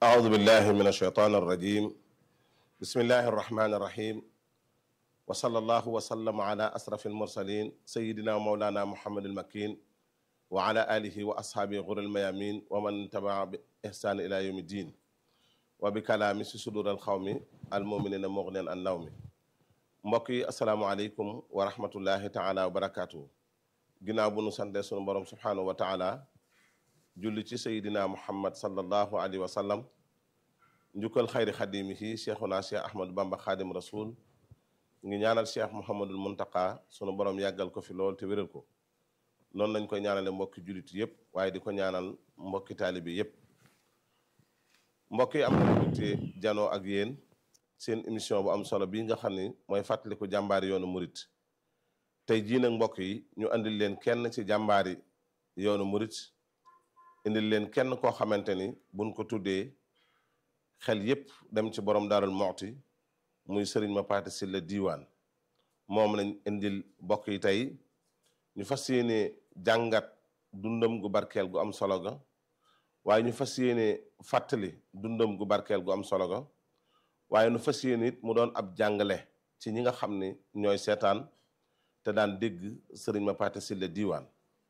أعوذ بالله من الشيطان الرجيم بسم الله الرحمن الرحيم وصلى الله وسلم على أسرف المرسلين سيدنا ومولانا محمد المكين وعلى آله وأصحابه غر الميامين ومن تبع بإحسان إلى يوم الدين وبكلام صدور القوم المؤمنين مغنيا عن نوم mbokk yi asalaamaaleykum wa rahmatullahi taala wa barakaatu ginnaaw bu nu sante sunu borom subhaanahu wa taala julli ci sayidina muhammad sallallahu alayhi wa sallam njukkal xayri xadimihi cheikhuna cheikh ahmadou bamba xaadim rasul ngi ñaanal cheikh mouhamadul muntaka sunu borom yàggal ko fi lool te wéral ko noonu lañ koy ñaanale mbokki jullit yépp waaye di ko ñaanal mbokki taalibi yépp mbokk yi am na mbégte janoo ak yéen seen émission bu am solo bii nga xam ni mooy fàttaliku jàmbaari yoonu murit tey jii nag mbokk yi ñu andil leen kenn ci jàmbaari yoonu murit indil leen kenn koo xamante ni buñ ko tuddee xel yépp dem ci borom daarul moxti muy sëriñ ma paate Sylla diiwaan moom lañ indil mbokk yi tey ñu fas yéene jàngat dundam gu barkeel gu am solo ga waaye ñu fas yéene fàttali dundam gu barkeel gu am solo ga waaye nu fas yéene it mu doon ab jàngale ci ñi nga xam ni ñooy seetaan te daan dégg sëriñ ma paate Sylla diiwaan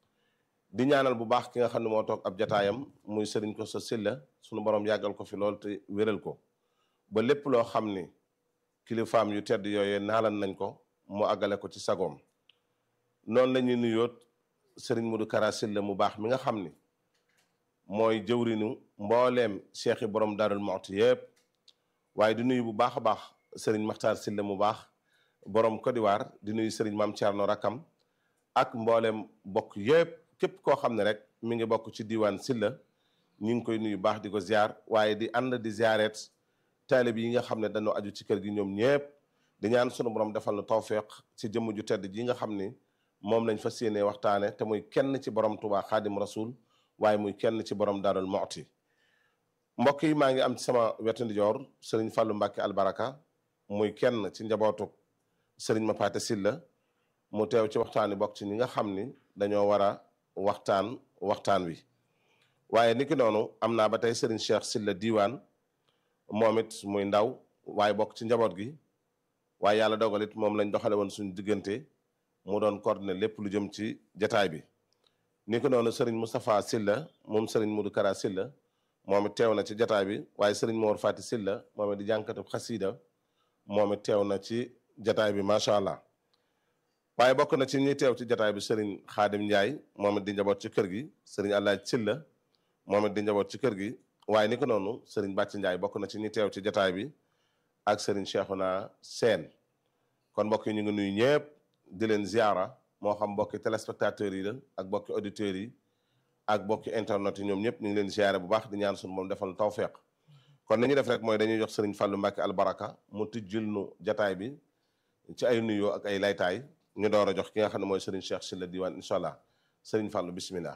di ñaanal bu baax ki nga xam ne moo toog ab jataayam muy sëriñ ko sa Sylla sunu borom yàggal ko fi lool te wéral ko ba lépp loo xam ni kilifaam yu tedd yooyee naalan nañ ko mu àggale ko ci sagoom noonu la ñuy nuyoot sëriñ Modou Kara Sylla mu baax mi nga xam ni mooy jëwrinu mbooleem cheikhi borom Daarul Muxti yépp waaye di nuyu bu baax a baax sëriñ Maxtaar Sylla mu baax borom Côte d'Ivoire di nuyu sëriñ Maam Thierno Rakam ak mbooleem bokk yépp képp koo xam ne rek mi ngi bokk ci diiwaan Sylla ñu ngi koy nuyu baax di ko ziar waaye di ànd di ziaret taalib yi nga xam ne dañoo aju ci kër gi ñoom ñépp di ñaan sunu borom defal na tawféex ci jëmm ju tedd ji nga xam ni moom lañ fas yéenee waxtaane te muy kenn ci borom Tuubaa Xaadim Rasul waaye muy kenn ci borom Daarul Muxti mbokk yi maa ngi am ci sama wetu ndijoor sëriñ Fàllu Mbàkke albaraka muy kenn ci njabootu sëriñ Mapaate Sylla mu teew ci waxtaan wi bokk ci ñi nga xam ni dañoo war a waxtaan waxtaan wi waaye niki noonu am naa ba tey sëriñ Cheikh Sylla diiwaan moom it muy ndaw waaye bokk ci njaboot gi waaye yàlla dogal it moom lañ doxale woon suñu diggante mu doon coordonné lépp lu jëm ci jataay bi niki noonu sëriñ Moustapha Sylla moom sëriñ Modou Kara Sylla moom it teew na ci jataay bi waaye sëriñ Mor Fati Sylla moom it di jànkatu xasiida moom it teew na ci jataay bi macha allah waaye bokk na ci ñi teew ci jataay bi sëriñ Xaadim Njaay moom it di njaboot ci kër gi sëriñ Allaaj Sylla moom it di njaboot ci kër gi waaye ni ko noonu sëriñ Bàcc Njaay bokk na ci ñi teew ci jataay bi ak sëriñ Cheikhouna Seen kon mbokk yi ñu ngi nuyu ñëpp di leen ziara moo xam mbokki téléspectateurs yi la ak mbokki auditeurs yi ak bokki internet yi ñoom ñëpp ñu ngi leen ziare bu baax di ñaan suñu moom defal tawféex kon ni ñu def rek mooy dañuy jox sëriñ Fàllu Mbàkke albaraka mu tijjil nu jataay bi ci ay nuyoo ak ay laytaay ñu door a jox ki nga xam ne mooy sëriñ Cheikh Sylla diiwaan incha allah sëriñ Fàllu bismillah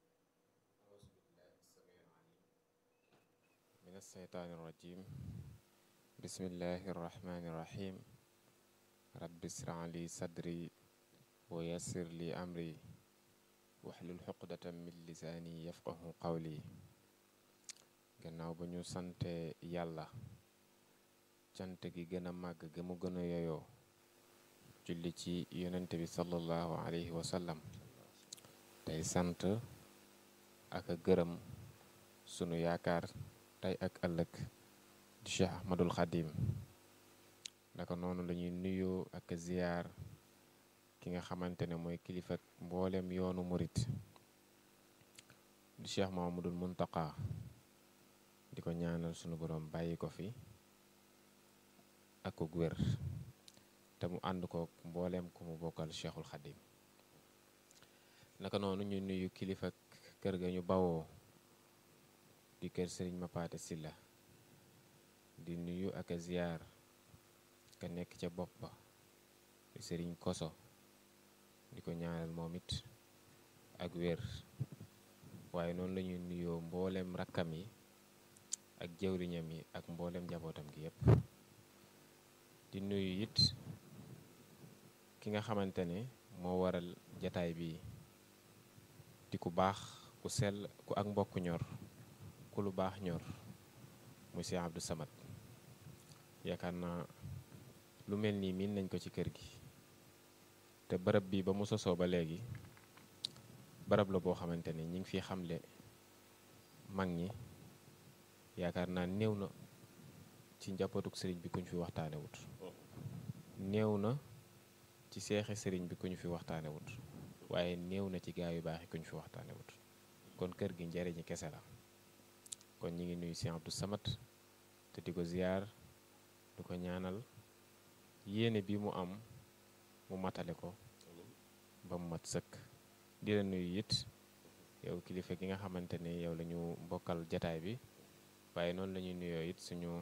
min alsheytaani irrajim bismillahi irrahmani irrahim rabbi israh li sadri wa yassir li amri waxlul xuqdatan min lisaani yafqahu qawli gannaaw ba ñu sante yàlla cant gi gën a màgg ga mu gën a yoyoo julli ci yonent bi sallallahu alayhi wa sallam tey sant ak a gërëm sunu yaakaar tey ak ëllëg di Cheikh Ahmadul Xadim naka noonu lañuy nuyoo ak ziyaar ki nga xamante ne mooy kilifa mboolem yoonu murit di Cheikh Mahamadul Muntaqa di ko ñaanal sunu borom bàyyi ko fi ak ko wér te mu ànd ko mbooleem ku mu bokkal Cheikhul Xadim naka noonu ñu nuyu kilifa kër ga ñu bawoo di kër Sëriñ Mapaate Sylla di nuyu ak a ziyaar ka nekk ca bopp ba di Sëriñ Koso di ko ñaanal moom it ak wér waaye noonu la ñuy nuyoo mboolem rakkam yi ak jëwriñam yi ak mboolem njabootam gi yépp di nuyu it ki nga xamante ne moo waral jataay bi di ku baax ku sell ku ak mbokk ñor ku lu baax ñor muy Cheikh Abdou Samad yaakaar naa lu mel nii miin nañ ko ci kër gi te barab bi ba mu sosoo ba léegi barab la boo xamante ni ñi ngi fi xamle mag ñi yaakaar naa néew na ci njabootuk sëriñ bi ku ñu fi waxtaane wut néew na ci seexi sëriñ bi ku ñu fi waxtaane wut waaye néew na ci gaa yu baax yi ku ñu fi waxtaane wut kon kër gi njariñi kese la kon ñi ngi nuyu Cheikh Abdou Samad te di ko ziyaar du ko ñaanal yéene bi mu am mu matale ko ba mu mat sëkk di la nuyu it yow kilifa gi nga xamante ne yow la ñu bokkal jataay bi waaye noonu la ñuy nuyoo it suñu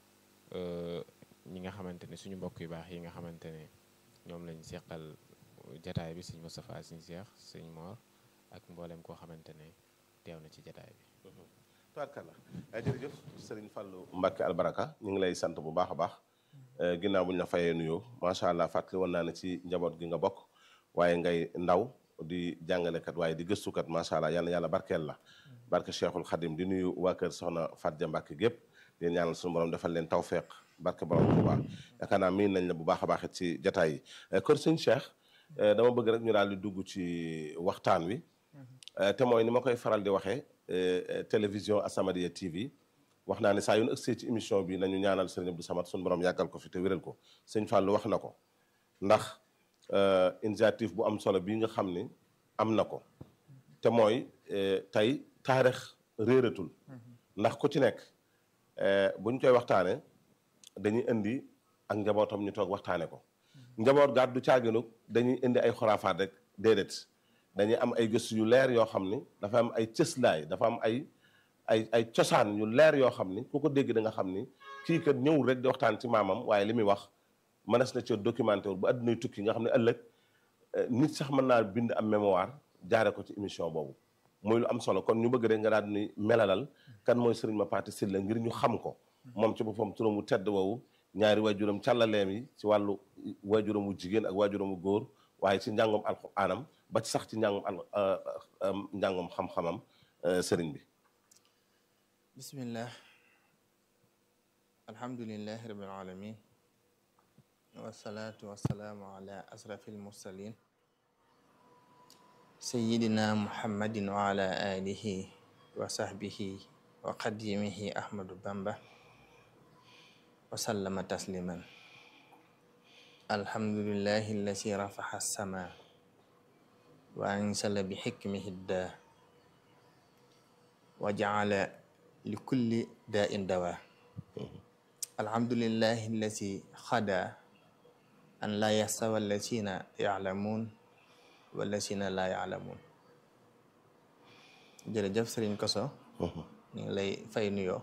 ñi nga xamante ne suñu mbokk yu baax yi nga xamante ne ñoom lañ seqal jataay bi sëñ Moustapha sëñ Cheikh sëñ Mor ak mboolem koo xamante ne teew na ci jataay bi tubaarkalla jërëjëf sëriñ Fallou Mbacke albaraka ñu ngi lay sant bu baax a baax ginnaaw bu ñu la fayee nuyoo macha allah fàttali woon naa ne ci njaboot gi nga bokk waaye ngay ndaw di jàngalekat waaye di gëstukat macha allah yal na yàlla barkeel la barke Cheikhul Khadim di nuyu waa kër soxna Fatou Mbacke gépp di ñaanal suñu borom defal leen tawfeex barke borom Tuubaa yaakaar naa miin nañ la bu baax a baax it ci jataay yi kër sëñ Cheikh dama bëgg rek ñu daal di dugg ci waxtaan wi te mooy ni ma koy faral di waxee télévision As-Samadiyya TV wax naa ne saa yu nu ëgsee ci émission bi nañu ñaanal sëriñ Abdou Samad suñu borom yàggal ko fi te wéral ko sëñ Fallou wax na ko ndax initiative bu am solo bii nga xam ni am na ko te mooy tey taarix réeratul ndax ku ci nekk buñ koy waxtaane dañuy indi ak njabootam ñu toog waxtaane ko njaboot gaat du caaginu dañuy indi ay xoraafaat rek déedéet dañuy am ay gëstu yu leer yoo xam ni dafa am ay cëslaay dafa am ay ay ay cosaan yu leer yoo xam ni ku ko dégg da nga xam ni kii kat ñëwul rek di waxtaan ci maamam waaye li muy wax mënees na ci documenté wul bu àddunay tukki nga xam ne ëllëg nit sax mën naa bind am mémoire jaare ko ci émission boobu muy lu am solo kon ñu bëgg rek nga daal di melalal kan mooy Serigne Mapaté Sylla ngir ñu xam ko moom ci boppam turam wu tedd woowu ñaari waajuram càllaleem yi ci wàllu waajuram wu jigéen ak waajuram wu góor waaye ci njàngum alxuraanam ba ci sax ci njàngum al njàngum xam-xamam sëriñ bi bismillah alhamdulilahi rabbil alamin wasalaatu wasalaamu ala asrafi almursalin sayidina muhammadin wa ala alihi wa sahbihi wa qadimihi ahmadu bamba wa sallama tasliman alhamdulillahi allasi rafaxa sama wa ansala bi xikmihi daa wa jaala li kulli daa in dawa alhamdulillahi allasi xada an laa yastawa allasina yaclamuun wallasina laa yaclamuun jërëjëf sëriñ Koso ñu ngi lay fay nuyoo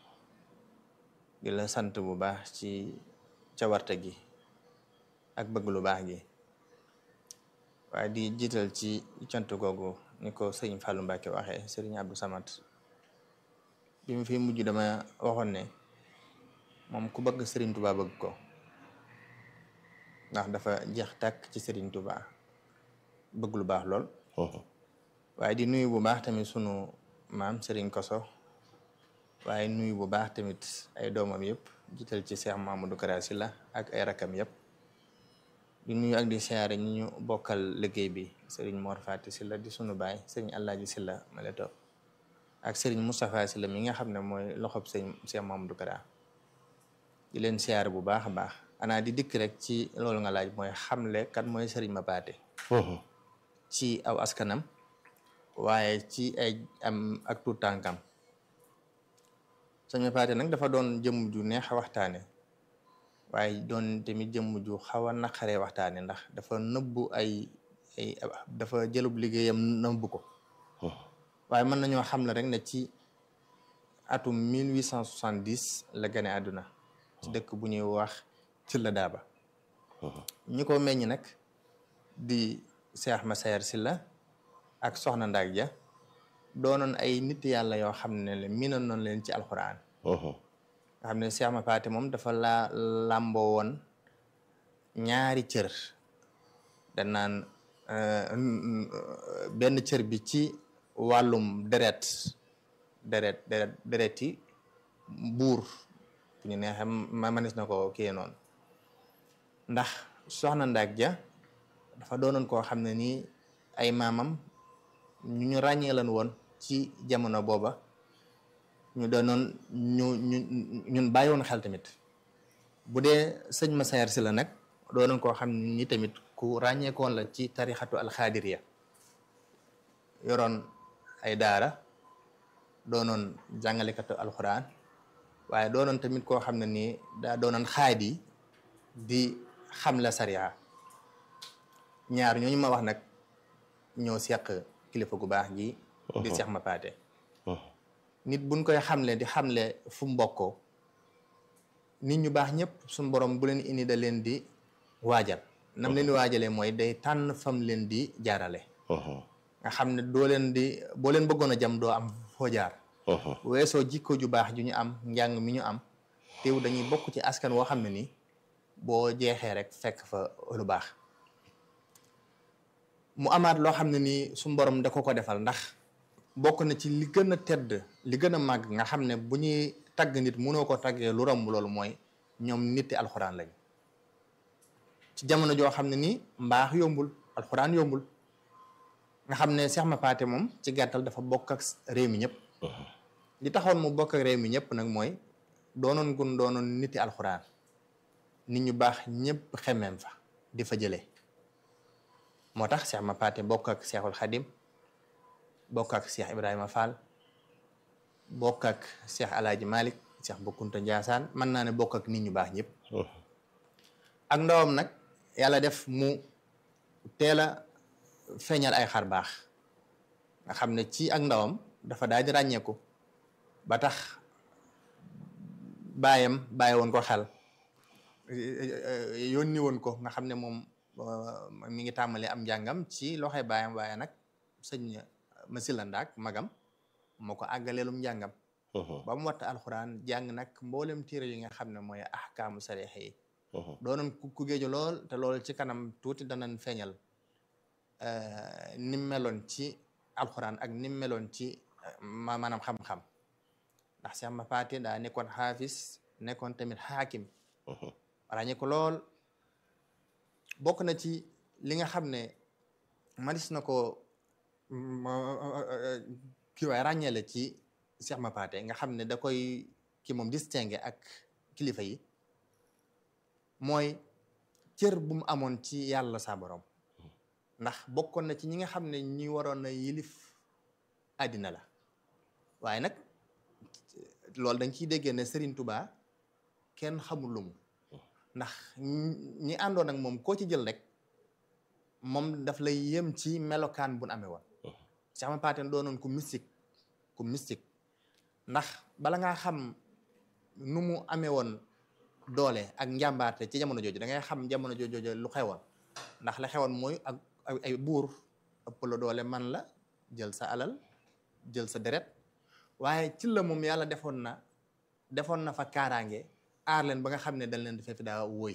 di la sant bu baax ci cawarte gi ak bëgg lu baax gi waaye di jiital ci cant googu ni ko sëriñ Fallou Mbacke waxee sëriñ Abdou Samad bi mu fi mujj dama waxoon ne moom ku bëgg sëriñ Touba bëgg ko ndax dafa jeex tàkk ci sëriñ Touba bëgg lu baax lool waaye di nuyu bu baax tamit sunu maam sëriñ Koso waaye nuyu bu baax tamit ay doomam yëpp jiital ci Cheikh Mamadou Kara Sylla ak ay rakam yëpp di nuyu ak di siyaare ñi ñu bokkal liggéey bi sëriñ Mor Fati Sylla di sunu baay sëriñ Alaaji Sylla ma la toog ak sëriñ Moustapha Sylla mi nga xam ne mooy loxob sëriñ Cheikh Mamadou Kara di leen siyaare bu baax a baax anaa di dikk rek ci loolu nga laaj mooy xamle kat mooy sëriñ Mapaté ci aw askanam waaye ci ay am ak tuut tànkam sëñ Mapaté nag dafa doon jëmm ju neex a waxtaane waaye doon tamit jëmm ju xaw a naqaree waxtaane ndax dafa nëbbu ay ay dafa jëlub liggéeyam nëbbu ko waaye mën nañoo xam ne rek ne ci atum 1870 la gane àdduna ci dëkk bu ñuy wax ci la daaba ñi ko meññ nag di Cheikh Massaer Sylla ak Soxna Ndaak Ja doonoon ay nit yàlla yoo xam ne le miinoon noonu leen ci alxuraan nga xam ne Cheikh Mapaté moom dafa laa làmboo woon ñaari cër danaan benn cër bi ci wàllum deret deret deret dereti buur bu ñu neexee ma manis na ko kiyee noonu ndax soxna Ndak Ja dafa doonoon koo xam ne nii ay maamam ñu ñu ràññee lan woon ci jamono booba ñu doonoon ñu ñu ñun bàyyi woon xel tamit bu dee sëñ Massaer si la nag doonoon koo xam ne ni tamit ku ràññeekoon la ci tarixatu alxaadiriya yoroon ay daara doonoon jàngalekatu alxuraan waaye doonoon tamit koo xam ne nii daa doonoon xaadi di xamle sariya ñaar ñooñu ma wax nag ñoo seq kilifa gu baax gi di seex ma paate nit buñ koy xamle di xamle fu mu bokkoo nit ñu baax ñëpp suñu borom bu leen indi da leen di waajal nam leen di waajalee mooy day tànn fam leen di jaarale nga xam ne doo leen di boo leen bëggoon a jam doo am foo jaar weesoo jikko ju baax ju ñu am njàng mi ñu am teew dañuy bokk ci askan woo xam ne ni boo jeexee rek fekk fa lu baax mu amaat loo xam ne nii suñu borom da ko ko defal ndax bokk na ci li gën a tedd li gën a màgg nga xam ne bu ñuy tagg nit mënoo ko taggee lu romb loolu mooy ñoom nitti alxuraan lañ ci jamono joo xam ne nii mbaax yombul alxuraan yombul nga xam ne Seex Ma Paate moom ci gàttal dafa bokk ak réew mi ñëpp li taxoon mu bokk ak réew mi ñëpp nag mooy doonoon gun doonoon nitti alxuraan nit ñu baax ñëpp xemmeem fa di fa jëlee moo tax Seex Ma Paate bokk ak Seexul Xadim bokk ak Seex Ibrahima Fall bokk ak Seex Alaaji Malik Seex Bokkunta Njaasaan mën naa ne bokk ak nit ñu baax ñëpp ak ndawam nag yàlla def mu teel a feeñal ay xar baax nga xam ne ci ak ndawam dafa daal di ràññeeku ba tax baayam bàyyi woon ko xel yónni woon ko nga xam ne moom mi ngi tàmbali am njàngam ci loxoy baayam waaye nag sëñ Masila Ndaak magam moo ko àggaleelum njàngam ba mu watta alxuraan jàng nag mboolem téere yi nga xam ne mooy ahkaamu sariix yi doonoon ku géeju lool te loolu ci kanam tuuti danañ feeñal nim meloon ci alxuraan ak nim meloon ci ma maanaam xam-xam ndax Seex Ma Paate daa nekkoon xaafis nekkoon tamit xaakim ràññee ko lool bokk na ci li nga xam ne manis na ko kii waay ràññeele ci Seex Ma Paate nga xam ne da koy ki moom distingué ak kilifa yi mooy cër bu mu amoon ci yàlla sa borom ndax bokkoon na ci ñi nga xam ne ñi waroon na yilif àddina la waaye nag loolu dañ ciy déggee ne Serigne Touba kenn xamul lu mu ndax ñi àndoon ak moom koo ci jël rek moom daf lay yem ci melokaan bu nu amee woon Seex Ma Paate doonoon ku mystique ku mystique ndax bala ngaa xam nu mu amee woon doole ak njàmbaarte ci jamono jooju da ngay xam jamono jooju lu xewoon ndax la xewoon mooy ak ay buur ëpp la doole man la jël sa alal jël sa deret waaye ci la moom yàlla defoon na defoon na fa kaaraange aar leen ba nga xam ne dañ leen di fekk daa wóoy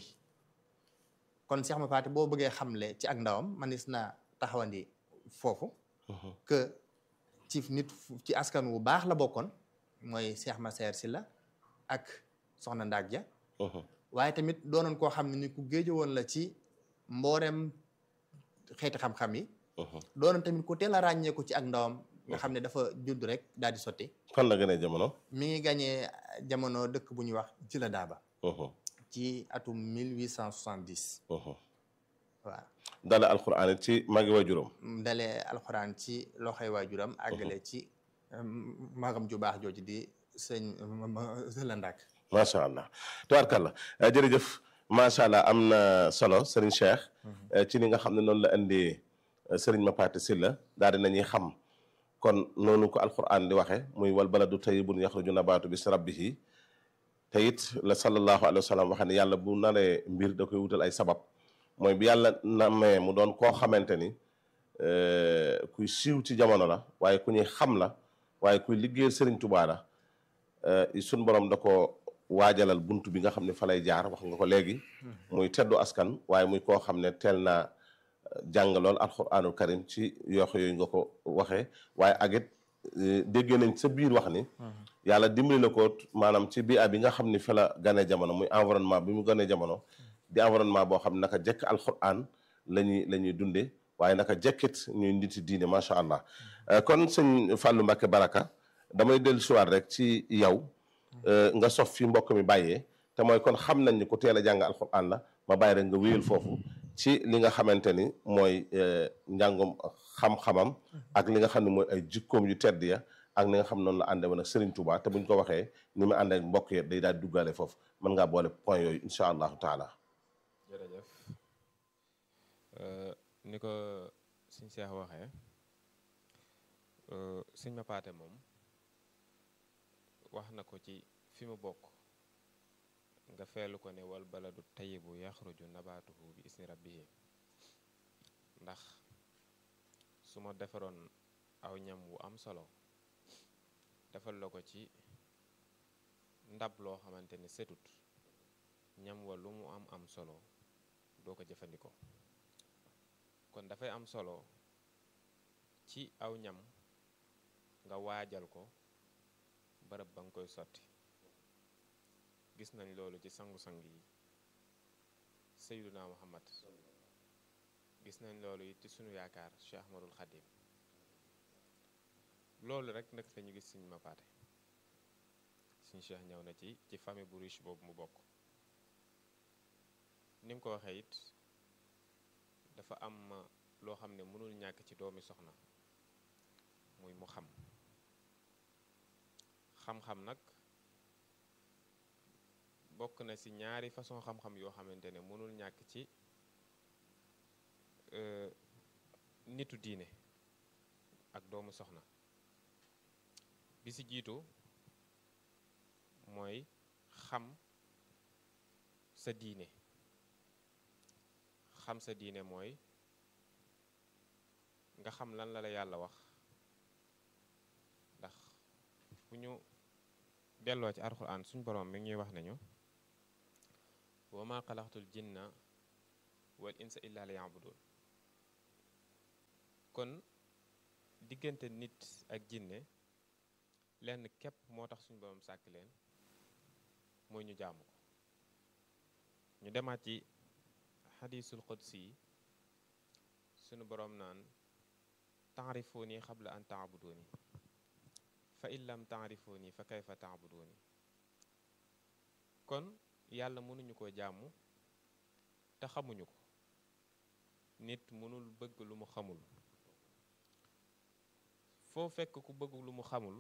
kon Seex Ma Paate boo bëggee xamle ci ak ndawam manis na taxawandi foofu que ci nit ci askan wu baax la bokkoon mooy Seex Massaer Sylla ak Soxna Ndaak Ja waaye tamit doonoon koo xam ne ni ku géejo woon la ci mboolem xeeti xam-xam yi doonoon tamit ku teel a ràññeeku ci ak ndawam nga xam ne dafa judd rek daal di sotti fan la gënee jamono mi ngi gañee jamono dëkk bu ñuy wax ci la daaba ci atum 1870 waaw dale alxuraan it ci magi waajuram dalee alxuraan ci loxoy waajuram àggale ci magam ju baax jooju di sëñ la ndak macha allah tubaarkàlla jërëjëf macha allah am na solo Serigne Cheikh ci li nga xam ne noonu la indi Serigne Ma Paate Sylla daal di nañuy xam kon noonu ko alquran di waxe muy wal baladu tayyibun yaxruju nabaatu bis rabbihi te it la sallallahu alayhi wa sallam waxe ne yàlla bu naree mbir da koy wutal ay sabab mooy bi yàlla namee mu doon koo xamante ni kuy siiw ci jamono la waaye ku ñuy xam la waaye kuy liggéeyal Serigne Touba la suñ borom da ko waajalal buntu bi nga xam ne fa lay jaar wax nga ko léegi muy teddu askan waaye muy koo xam ne teel naa jàng lool alxuraanul karim ci yoox yooyu nga ko waxee waaye ak it déggee nañ sa biir wax ni yàlla dimbali na ko maanaam ci bii bi nga xam ni fa la gane jamono muy environnement bi mu gane jamono di environnement boo xam ne naka jekk alquran la ñuy la ñuy dunde waaye naka jekkit ñuy niti diine macha allah kon sëñ Fallou Mbacké Baraka damay dellu siwaat rek ci yow nga sof fi mbokk mi bàyyee te mooy kon xam nañ ni ku teel a jàng alquran la ma bàyyi rek nga wéyal foofu ci li nga xamante ni mooy njàngum xam-xamam ak li nga xam ne mooy ay jikkoom yu tedd ya ak ni nga xam noonu la àndee woon ak Serigne Touba te buñ ko waxee ni mu àndee ak mbokk yi day daal duggaale foofu mën ngaa boole point yooyu incha allahu taala. jërëjëf ni ko suñ seex waxee suñ ma paate moom wax na ko ci fi mu bokk nga feelu ko ne wal baladu tayibu yaxruju nabaatuhu bi isni rabbihi ndax su ma defaroon aw ñam wu am solo defal la ko ci ndab loo xamante ne setut ñam wa lu mu am am solo doo ko jëfandikoo kon dafay am solo ci aw ñam nga waajal ko barab ba nga koy sotti gis nañ loolu ci sangu-sang yi Seyduna Muhammad gis nañ loolu it ci sunu yaakaar Cheikh Ahmadul Khadim loolu rek nag lañu gis suñ ma paate suñ Cheikh ñëw na ci ci famille bu riche boobu mu bokk ni mu ko waxee it dafa am loo xam ne mënul ñàkk ci doomi soxna muy mu xam xam-xam nag bokk na ci ñaari façon xam-xam yoo xamante ne mënul ñàkk ci nitu diine ak doomu soxna bi ci jiitu mooy xam sa diine xam sa diine mooy nga xam lan la la yàlla wax ndax bu ñu delloo ci alxuraan suñ boroom mi ngi ñuy wax nañu wa ma xalaqtul jinna wal insa illa li yabudun kon diggante nit ak jinne lenn képp moo tax suñ boroom sàkk leen mooy ñu jaamu ko ñu demaat ci xadiisul qudsi yi sunu boroom naan taarifuuni xabla an taabuduuni fa in lam taarifuuni fa kayfa taabuduuni kon yàlla mënuñu ko jaamu te xamuñu ko nit mënul bëgg lu mu xamul foo fekk ku bëgg lu mu xamul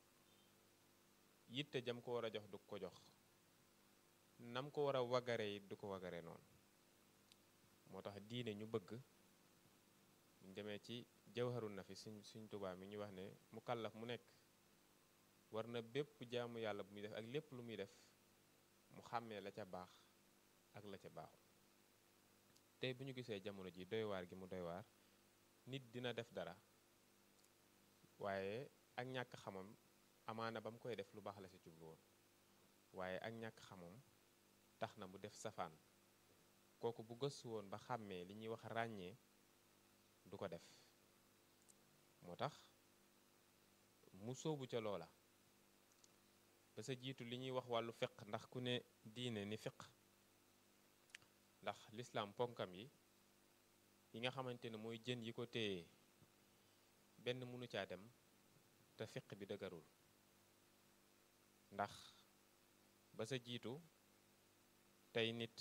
yitte jam ko war a jox du ko jox nam ko war a wagare it du ko wagare noonu moo tax diine ñu bëgg ñu demee ci jawharu nafi suñ suñ tubaa mi ñu wax ne mu kàllaf mu nekk war na bépp jaamu yàlla bu muy def ak lépp lu muy def mu xàmmee la ca baax ak la ca baaxul tey bu ñu gisee jamono ji doy waar gi mu doy waar nit dina def dara waaye ak ñàkk xamam amaana ba mu koy def lu baax la ci jublu woon waaye ak ñàkk xamam tax na mu def safaan kooku bu gëstu woon ba xàmmee li ñuy wax ràññee du ko def moo tax mu sóobu ca loola ba sa jiitu li ñuy wax wàllu fiq ndax ku ne diine ni fiq ndax lislaam ponkam yi yi nga xamante ne mooy jën yi ko téye benn mënu caa dem te fiq bi dëgërul ndax ba sa jiitu tey nit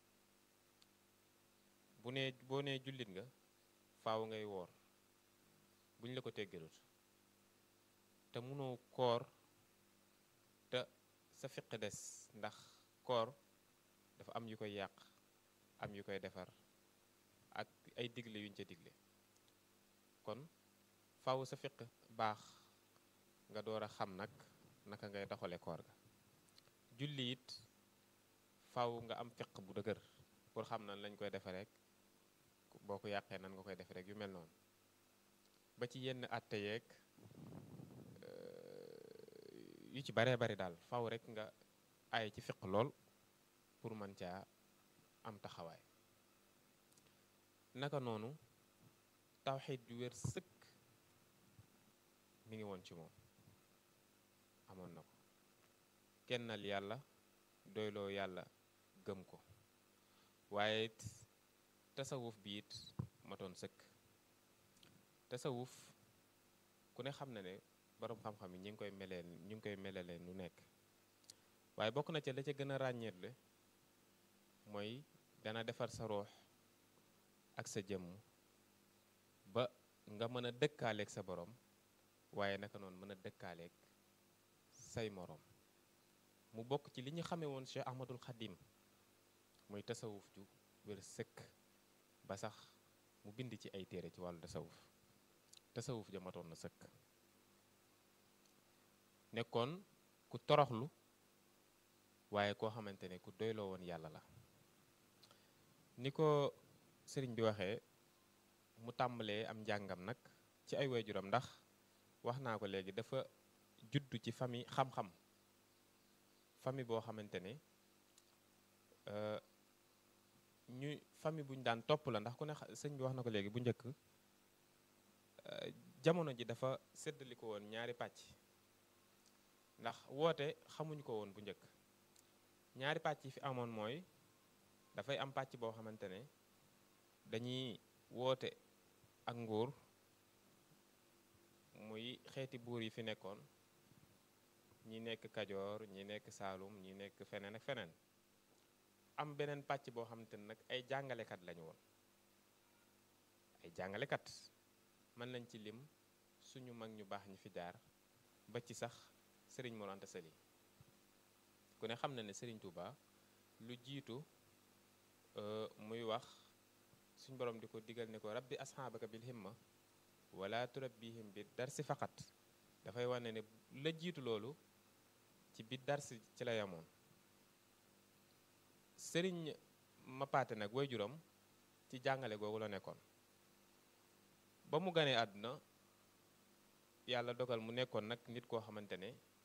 bu nee boo nee jullit nga faaw ngay woor buñ la ko teggalut te mënoo koor te sa fiq des ndax koor dafa am yu koy yàq am yu koy defar ak ay digle yuñ ca digle kon faaw sa fiq baax nga door a xam nag naka ngay doxale koor ga julli it faaw nga am fiq bu dëgër pour xam nan lañ koy defe rek boo ko yàqee nan nga koy defe rek yu mel noonu ba ci yenn àtte yeeg yu ci baree bari daal faaw rek nga ay ci fiq lool pour mën caa am taxawaay naka noonu tawxiid ju wér sëkk mi ngi woon ci moom amoon na ko kennal yàlla doyloo yàlla gëm ko waaye it tasawuf bi it matoon sëkk tasawuf ku ne xam na ne boroom xam-xam yi ñi ngi koy melee ñu ngi koy melalee nu nekk waaye bokk na ca la ca gën a ràññeetle mooy dana defar sa roox ak sa jëmm ba nga mën a dëkkaaleeg sa borom waaye naka noonu mën a dëkkaaleeg say moroom mu bokk ci li ñu xamee woon Cheikh Ahmadul Xadim muy tasawuf ju wér sëkk ba sax mu bind ci ay téere ci wàllu tasawuf tasawuf ja matoon na sëkk nekkoon ku toroxlu waaye koo xamante ne ku doyloo woon yàlla la ni ko sëriñ bi waxee mu tàmbalee am njàngam nag ci ay waajuram ndax wax naa ko léegi dafa juddu ci famille xam-xam famille boo xamante ne ñu famille bu ñu daan topp la ndax ku ne sëñ bi wax na ko léegi bu njëkk jamono ji dafa séddali ko woon ñaari pàcc ndax woote xamuñu ko woon bu njëkk ñaari pàcc yi fi amoon mooy dafay am pàcc boo xamante ne dañuy woote ak nguur muy xeeti buur yi fi nekkoon ñi nekk Kajoor ñi nekk Saalum ñi nekk feneen ak feneen am beneen pàcc boo xamante ne nag ay jàngalekat lañu woon ay jàngalekat mën nañ ci lim suñu mag ñu baax ñi fi jaar ba ci sax Serigne Mor Anta Sali ku ne xam na ne Serigne Touba lu jiitu muy wax suñ borom di ko digal ne ko rabbi asxaabaka bil himma wala turabbihim bi darsi faqat dafay wane ne la jiitu loolu ci bi darsi ci la yamoon sëriñ Mapaate nag waajuram ci jàngale googu la nekkoon ba mu ganee àdduna yàlla dogal mu nekkoon nag nit koo xamante ne